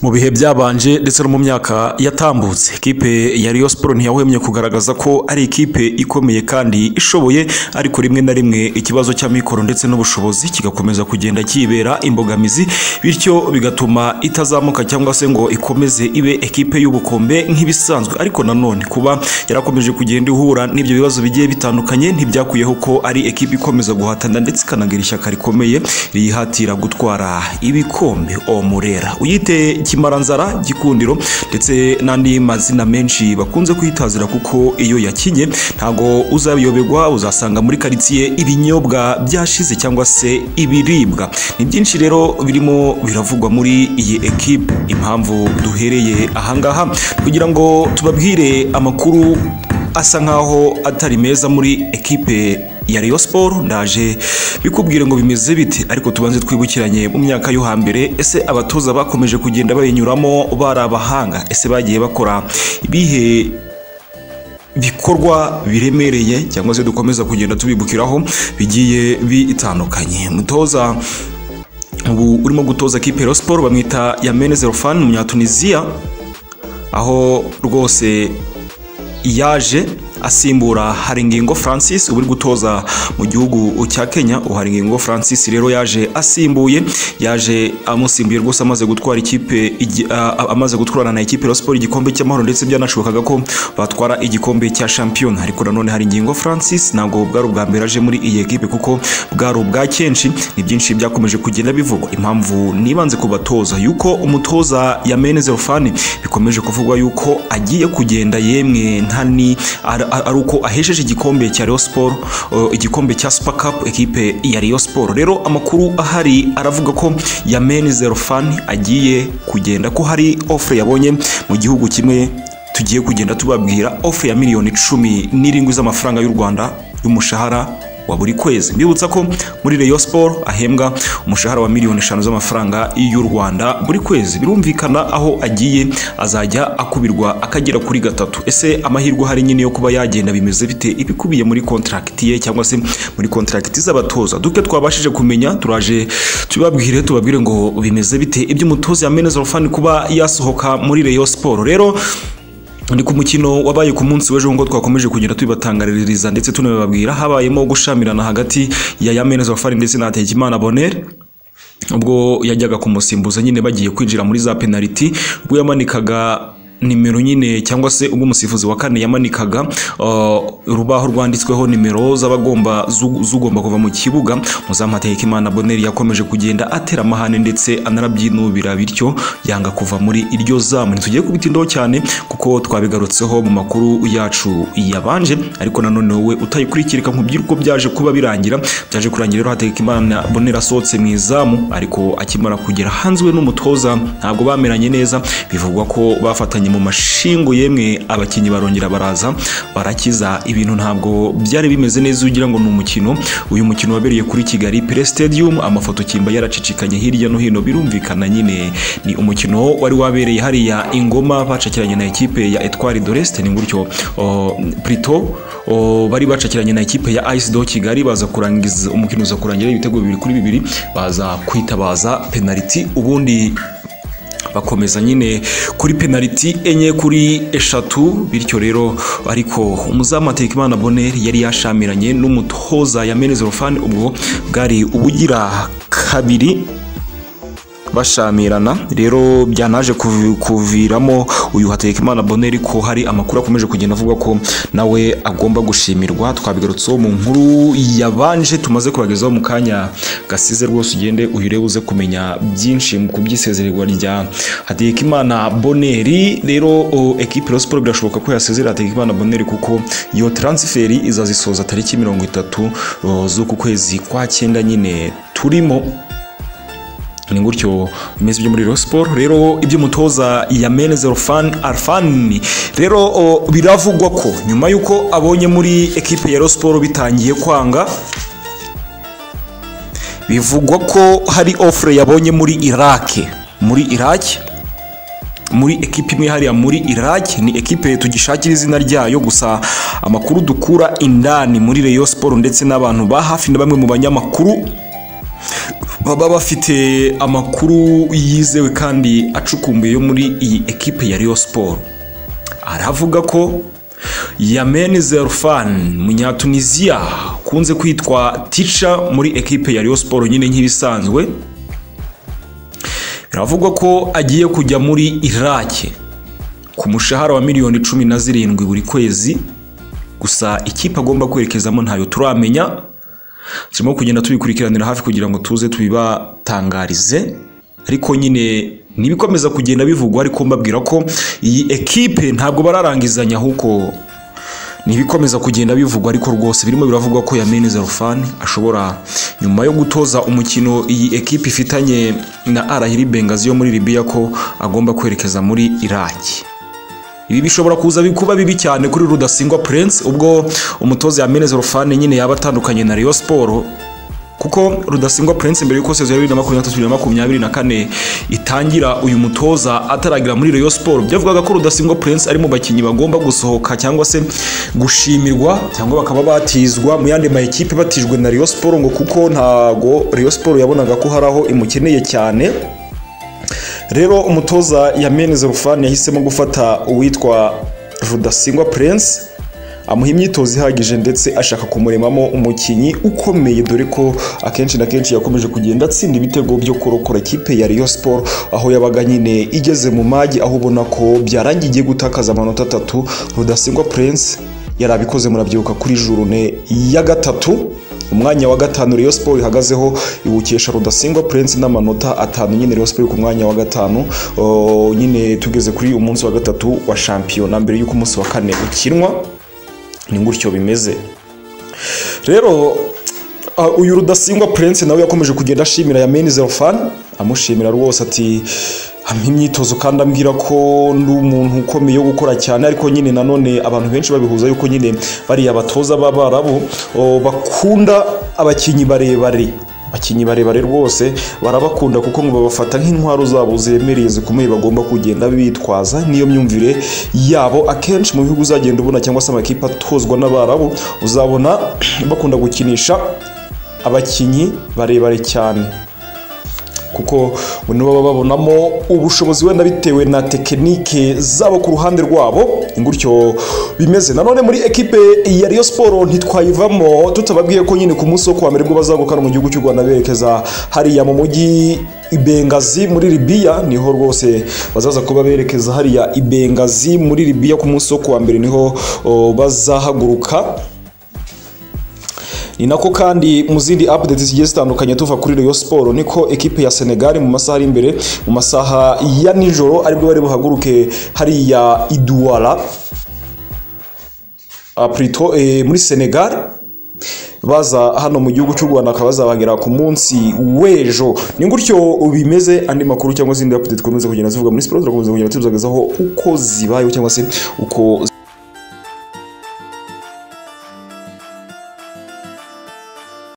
mu bihe byabanje ndetse no mu myaka yatambutse ikipe ya Rayon Sports ntiyahwemye kugaragaza ko ari ikipe ikomeye kandi ishoboye ariko rimwe na rimwe ikibazo cy'amikoro ndetse n'ubushobozi kigakomeza kugenda kibera imbogamizi bityo bigatuma itazamuka cyangwa se ngo ikomeze ibe ekipe y'ubukombe nk'ibisanzwe ariko nanone kuba yarakomeje kugenda ihura n'ibyo bibazo bigiye bitandukanye ntibyakuyeho ko ari ekipe ikomeza guhatana ndetse ikanagira ishyaka rikomeye riyihatira gutwara ibikombe omurera uyite kimaranzara gikundiro ndetse n'andi mazina menshi bakunze kwitazira kuko iyo yakinye ntago uzabiyoberwa uzasanga muri karitsiye ibinyobwa byashize cyangwa se ibiribwa ni byinshi rero birimo biravugwa muri iyi ekipe impamvu duhereye ahangaha kugira ngo tubabwire amakuru asa nkaho atari meza muri ekipe ya Rayon Sport ndaje bikubwire ngo bimeze bite ariko tubanze twibukiranye mu myaka yo hambere ese abatoza bakomeje kugenda bayinyuramo bari abahanga ese bagiye bakora ibihe bikorwa biremereye cyangwa se dukomeza kugenda tubibukiraho bigiye bitandukanye mutoza ubu urimo gutoza kipe Rayon Sport bamwita Yamene Zerofan umunyatunisia aho rwose yaje asimbura Haringingo Francis uri gutoza mu gihugu cya Kenya uharingingo Francis rero yaje asimbuye yaje amusimbuye rwose amaze gutwara ikipe amaze gutwarana na ikipe Rayon Sports igikombe cy'amahoro ndetse byanashobokaga ko batwara igikombe cya shampiyona ariko nanone Haringingo Francis ntabwo bwari ubwa mbere aje muri iyi ekipe kuko bwari ubwa kenshi ni byinshi byakomeje kugenda bivugwa impamvu nibanze kubatoza yuko umutoza ya Menezerofani bikomeje kuvugwa yuko agiye kugenda yemwe ntani ari uko ahesheje igikombe cya Rayon Sport igikombe cya Super Cup ekipe ya Rayon Sport rero amakuru ahari aravuga ko Yamen Zerofan agiye kugenda ko hari offre yabonye mu gihugu kimwe tugiye kugenda tubabwira offre ya miliyoni cumi n'irindwi z'amafaranga y'u Rwanda y'umushahara wa buri kwezi mbibutsa ko muri Rayon Sport ahembwa umushahara wa miliyoni eshanu z'amafaranga y'u Rwanda buri kwezi birumvikana aho agiye azajya akubirwa akagera kuri gatatu ese amahirwe hari nyine yo kuba yagenda bimeze bite ibikubiye muri contract ye cyangwa se muri contract z'abatoza duke twabashije kumenya turaje tubabwire tubabwire ngo bimeze bite iby'umutoza ya Menezero Fan kuba yasohoka muri Rayon Sport rero ni ku mukino wabaye ku munsi w'ejo ngo twakomeje kugenda tubibatangaririza ndetse tunabibabwira habayemo gushamirana hagati ya Yameneza Wafari ndetse na Hategekimana Bonere ubwo yajyaga kumusimbuza nyine bagiye kwinjira muri za penaliti ubwo yamanikaga nimero nyine cyangwa se ubwo umusifuzi wa kane yamanikaga urubaho rwanditsweho nimero z'abagomba zugomba kuva mu kibuga muzamu Hategekimana Bonere yakomeje kugenda atera amahane ndetse anarabyinubira bityo yanga kuva muri iryo zamu ntitugiye kubitindaho cyane kuko twabigarutseho mu makuru yacu yabanje ariko nanone wowe utayikurikirika nkubwira uko byaje kuba birangira byaje kurangira rero Hategekimana Bonere asohotse mu izamu ariko akimara kugera hanze we n'umutoza ntabwo bameranye neza bivugwa ko bafatanye mu mashingo yemwe abakinnyi barongera baraza barakiza ibintu ntabwo byari bimeze neza ugira ngo ni umukino uyu mukino wabereye kuri Kigali Pre Stadium amafoto kimba yaracicikanye hirya no hino birumvikana nyine ni umukino wari wabereye hariya ingoma bacakiranye na ekipe ya Etoile de l'Est ni gutyo Prito bari bacakiranye na ekipe ya Ice do Kigali baza kurangiza umukino uza kurangira ibitego bibiri kuri bibiri baza kwitabaza penalty ubundi bakomeza nyine kuri penaliti enye kuri eshatu bityo rero ariko umuzamu Hategekimana Bonere yari yashamiranye n'umutoza ya Menezerofani ubwo bwari ubugira kabiri bashamirana rero byanaje kuviramo uyu Hategekimana Bonere ko hari amakuru akomeje kugenda avuga ko nawe agomba gushimirwa twabigarutseho mu nkuru yabanje tumaze kubagezaho mu kanya gasize rwose ugende uhire uze kumenya byinshi ku byisezererwa rya Hategekimana Bonere rero ekipe Rayon Sports birashoboka ko yasezerera Hategekimana Bonere kuko iyo transferi izazisoza tariki mirongo itatu z'uku kwezi kwa cyenda nyine turimo ni gutyo bimeze byo muri Rayon Sport rero iby'umutoza ya Menezerofan Arfani rero biravugwa ko nyuma y'uko abonye muri ekipe ya Rayon Sport bitangiye kwanga bivugwa ko hari offre yabonye muri Iraq muri Iraq muri ekipe imwe hariya muri Iraq ni ekipe tugishakira izina ryayo gusa amakuru dukura indani muri Rayon Sport ndetse n'abantu ba hafi na bamwe mu banyamakuru baba bafite amakuru yizewe kandi acukumbuye yo muri iyi ekipe ya Rayon Sport aravuga ko Yamen Zerfan Munyatunisia kunze kwitwa Ticha muri ekipe ya Rayon Sport nyine nk'ibisanzwe biravugwa ko agiye kujya muri Iraki ku mushahara wa miliyoni cumi na zirindwi buri kwezi gusa ikipe agomba kwerekezamo ntayo turamenya turimo kugenda tubikurikiranira hafi kugira ngo tuze tubibatangarize ariko nyine ntibikomeza kugenda bivugwa ariko mbabwira ko iyi ekipe ntabwo bararangizanya ahubwo ntibikomeza kugenda bivugwa ariko rwose birimo biravugwa ko Yamini Zarufani ashobora nyuma yo gutoza umukino iyi ekipe ifitanye na Arahiri Bengazi yo muri Libya ko agomba kwerekeza muri Iraki ibi bishobora kuza kuba bibi cyane kuri Rudasingwa Prince ubwo umutoza Yamini Zarufani nyine yaba atandukanye na Rayon Sport kuko rudasingwa prince mbere y'uko sezo ya bibiri na makumyabiri na makumyabiri na kane itangira uyu mutoza ataragira muri Rayon Sport byavugaga ko rudasingwa prince ari mu bakinnyi bagomba gusohoka cyangwa se gushimirwa cyangwa bakaba batizwa mu yandi ma ekipe batijwe na Rayon Sport ngo kuko ntago Rayon Sport yabonaga ko hari aho imukeneye cyane rero umutoza yameneze rufani yahisemo gufata uwitwa rudasingwa prince amuha imyitozo ihagije ndetse ashaka kumuremamo umukinnyi ukomeye dore ko akenshi na kenshi yakomeje kugenda atsinda ibitego byo kurokora ikipe ya Rayon Sport aho yabaga nyine igeze mu magi aho ubona ko byarangiye igiye gutakaza amanota atatu Rudasingwa Prince yari abikoze murabyibuka kuri jurune ya gatatu umwanya wa gatanu Rayon Sport ihagazeho iwukesha Rudasingwa Prince n'amanota atanu nyine Rayon Sport ku mwanya wa gatanu uh, nyine tugeze kuri umunsi wa gatatu wa shampiyona mbere y'uko umunsi wa kane ukinwa ni gutyo bimeze rero uyu rudasingwa prince nawe yakomeje kugenda ashimira yameni zerofani amushimira rwose ati imyitozo kandi ambwira ko ndi umuntu ukomeye wo gukora cyane ariko nyine nanone abantu benshi babihuza yuko nyine bariya batoza b'abarabu bakunda abakinnyi barebare abakinnyi barebare rwose barabakunda kuko ngo babafata nk'intwaro zabo ziremereye zikomeye bagomba kugenda bitwaza niyo myumvire yabo akenshi mu bihugu uzagenda ubona cyangwa se amakipe atozwa n'abarabu uzabona bakunda gukinisha abakinnyi barebare cyane kuko nibo baba babonamo ubushobozi wenda bitewe na tekinike zabo ku ruhande rwabo ingutyo bimeze nanone muri ekipe ya Rayon Sport ntitwayivamo tutababwiye ko nyine ku munsi wo kuwa mbere bwo bazagukana mu gihugu cy'u Rwanda berekeza hariya mu mujyi Ibengazi muri Libya niho rwose bazaza kuba berekeza hariya Ibengazi muri Libya ku munsi wo kuwa mbere niho bazahaguruka ni nako kandi mu zindi update zigiye zitandukanye tuva kuri Rayon Sport niko ekipe ya Senegal mu masaha ari imbere mu masaha ya nijoro aribwo bari buhaguruke hariya Iduala aprito e, muri Senegal baza hano mu gihugu cy'u Rwanda akaba bazabagera ku munsi w'ejo ni gutyo bimeze andi makuru cyangwa izindi update dukomeza kugenda zivuga muri siporo turakomeza kugenda tubizagazaho uko zibayeho cyangwa se uko